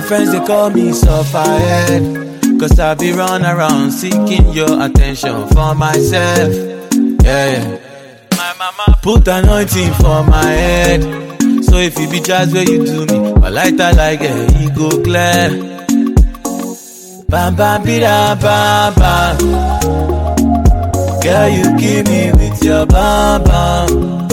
friends they call me sufferhead. Cause I be run around seeking your attention for myself. Yeah, yeah. My mama put anointing for my head. So if you be just where you do me, my lighter like a e go clear. Bam bam bida bam bam. Girl, you kill me with your bam bam.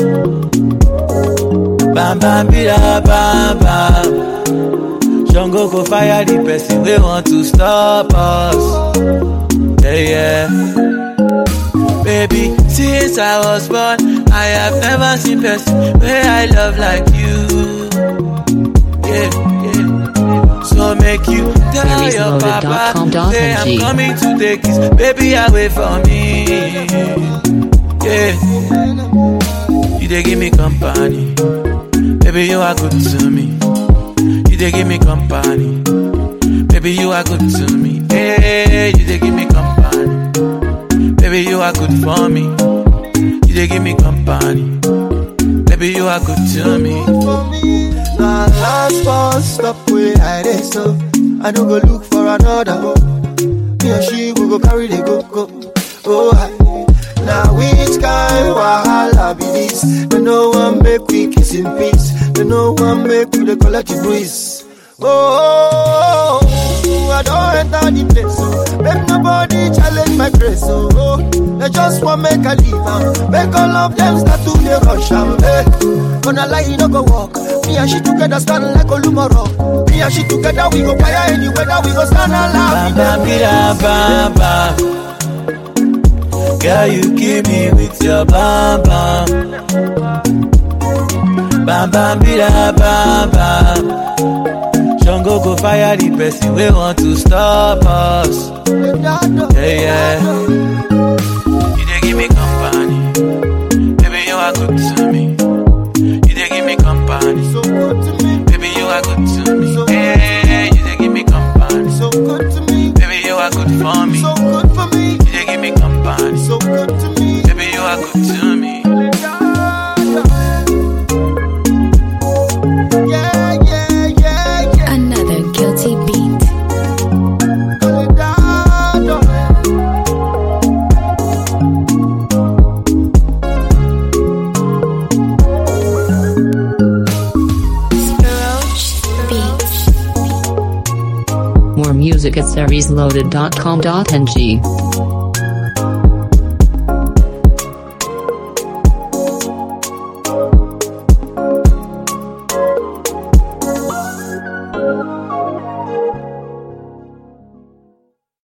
Bam bam bida bam bam. Jungle go fire the person we want to stop us. Yeah, yeah. Baby, since I was born, I have never seen person where I love like you. Yeah, yeah. So make you tell your papa, say I'm coming to take his baby away from me. Yeah, you they give me company, baby you are good to me. You they give me company, baby you are good to me. Hey, you they give me company. Baby, you are good for me. You they give me company. Baby, you are good to me. Now last bus stop where I dey so I don't go look for another go. Me and she will go carry the go go. Oh, I, now which kind wahala be this? They no one make we kiss in peace. They no one make we the collect the breeze. Oh, I don't enter the place. So make nobody challenge my grace. Oh, oh. they just want make a leave. am. Make all of them start to the rush. am. Hey, gonna lie, you no go walk. Me and she together stand like Olumoro. Me and she together we go fire anywhere that we go stand alive. Bam, bam, bida, bam, bam. Girl, you kill me with your bam, bam. Bam, bam, bida, bam, bam. Jungle go fire the person we want to stop us. Yeah, yeah. You they give me company. Baby, you are good to me. You they give me company. So good to me, Baby, you are good to me. Hey, you they give me company. so good to me, Baby, you are good for me. so good for me, You they give me company. so good to me. Baby, you are good to me. Yeah, yeah, yeah, yeah. Another guilty beat. Beats. More music at seriesloaded.com.ng.